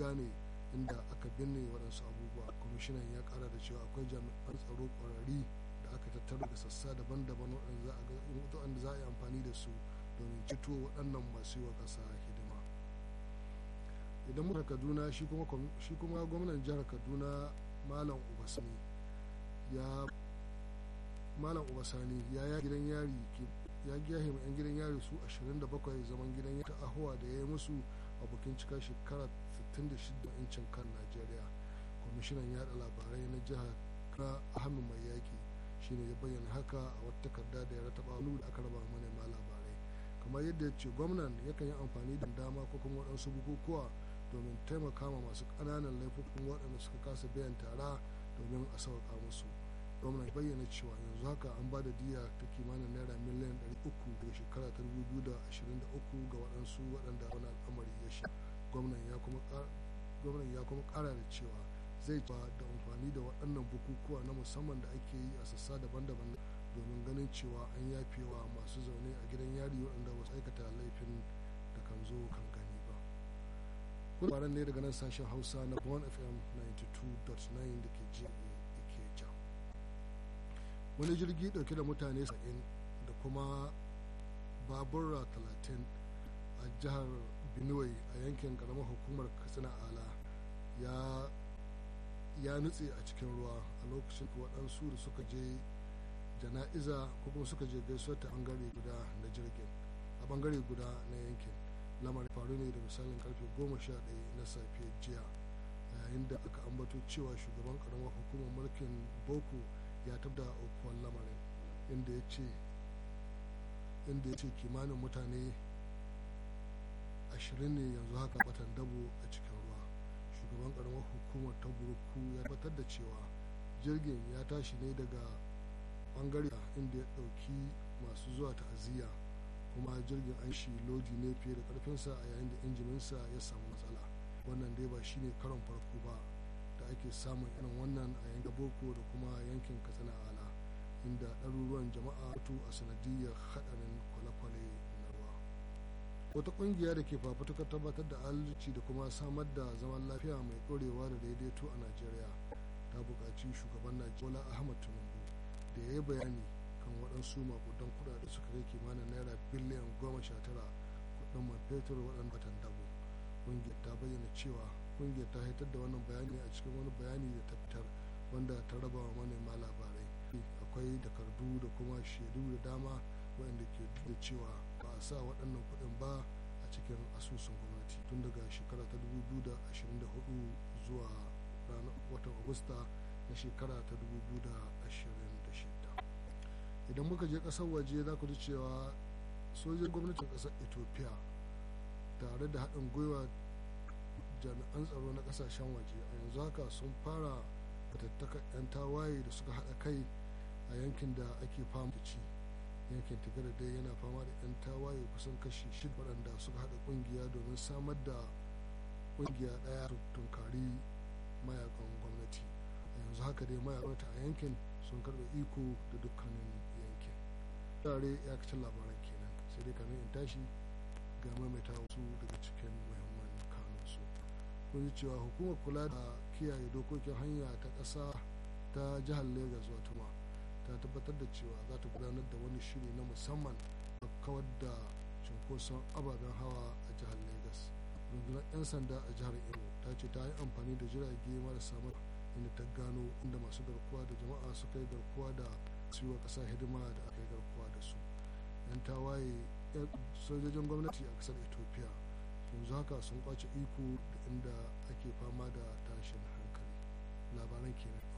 gane inda aka binne waɗansu abubuwa kwamishinan ya ƙara da cewa akwai jami'an tsaro ƙwararri da aka tattaro da sassa daban-daban waɗanda za a yi amfani da su domin cito waɗannan masu yi wa ƙasa hidima idan muka kaduna shi kuma gwamnan jihar kaduna malam ubasani ya malam ubasani ya ya gidan yari ya giyahe yan gidan yari su 27 zaman gidan yari ta ahuwa da ya yi musu a bukin cika shekara 66 incin kan najeriya kwamishinan yada labarai na jihar na ahmed mai yaki shine ya bayyana haka a wata takarda da ya rataba wani da aka raba manema labarai kamar yadda ya ce gwamnan yakan yi amfani da dama ko kuma waɗansu bukukuwa domin taimaka ma masu ƙananan laifukan waɗanda suka kasa biyan tara domin a sauƙa musu gwamnan ya bayyana cewa yanzu haka an ba da diya ta kimanin naira miliyan 300 daga shekara ta 2023 ga waɗansu waɗanda wani al'amari ya sha gwamnan ya kuma ƙara da cewa zai ba da amfani da waɗannan bukukuwa na musamman da ake yi a sassa daban-daban domin ganin cewa an yafewa masu zaune a gidan yari waɗanda wasu aikata laifin da kan zo kan gani ba labaran ne daga nan sashen hausa na bon fm 92.9 da ke jiya ikeja wani jirgi ɗauke da mutane 70 da kuma babura 30 a jihar benue a yankin karamar hukumar katsina ala ya ya nutse a cikin ruwa a lokacin waɗansu da suka je jana'iza ko kuma suka je gaisuwar ta bangare guda na jirgin a bangare guda na yankin lamarin faru ne da misalin karfe goma sha ɗaya na safe jiya yayin da aka ambato cewa shugaban karamar hukumar mulkin boko ya tabda aukuwar lamarin inda ya ce inda ya ce kimanin mutane ashirin ne yanzu haka batan dabo a cikin ruwa shugaban karamar hukumar ta burku ya tabbatar da cewa jirgin ya tashi ne daga bangare inda ya dauki masu zuwa ta'aziyya kuma jirgin an shi lodi ne fiye da karfinsa a yayin da injininsa ya samu matsala wannan dai ba shine karon farko ba da ake samun irin wannan a yankin boko da kuma yankin katsina ala inda ɗaruruwan jama'a tu a sanadiyar haɗarin kwale-kwale na ruwa wata ƙungiya da ke fafutukar tabbatar da adalci da kuma samar da zaman lafiya mai ɗorewa da daidaito a najeriya ta buƙaci shugaban najeriya ahmad tinubu da ya yi bayani kan waɗansu makudan kuɗaɗe suka kai kimanin naira biliyan goma sha tara kuɗin man fetur waɗanda batan dabo ƙungiyar ta bayyana cewa ƙungiyar ta haitar da wannan bayani a cikin wani bayani da ta fitar wanda ta raba wa manema labarai akwai takardu da kuma shaidu da dama waɗanda ke da cewa ba a sa waɗannan kuɗin ba a cikin asusun gwamnati tun daga shekara ta 2024 zuwa ranar watan agusta na shekara ta 2026 idan muka je ƙasar waje za ku ji cewa sojin gwamnatin ƙasar ethiopia tare da haɗin gwiwa jami'an tsaro na ƙasashen waje a yanzu haka sun fara fatattaka 'yan tawaye da suka haɗa kai a yankin da ake fama da ci yankin tigara dai yana fama da 'yan tawaye kusan kashi shida waɗanda suka haɗa ƙungiya domin samar da ƙungiya ɗaya tunkari mayakan gwamnati a yanzu haka dai mayakan a yankin sun karɓe iko da dukkanin yankin tare ya kacin labaran kenan sai dai kamin in tashi ga maimaita wasu daga cikin muhimman kanunsu kun ji cewa hukumar kula da kiyaye dokokin hanya ta ƙasa ta jihar lagos watuma ta tabbatar da cewa za ta gudanar da wani shiri na musamman a kawar da cunkoson ababen hawa a jihar lagos rundunar 'yan sanda a jihar imo ta ce ta yi amfani da jirage marasa mara inda ta gano inda masu garkuwa da jama'a suka yi garkuwa da siwa ƙasa hidima da aka yi garkuwa da su 'yan tawaye sojojin gwamnati a ƙasar ethiopia yanzu haka sun kwace iko da inda ake fama da tashin hankali labaran kenan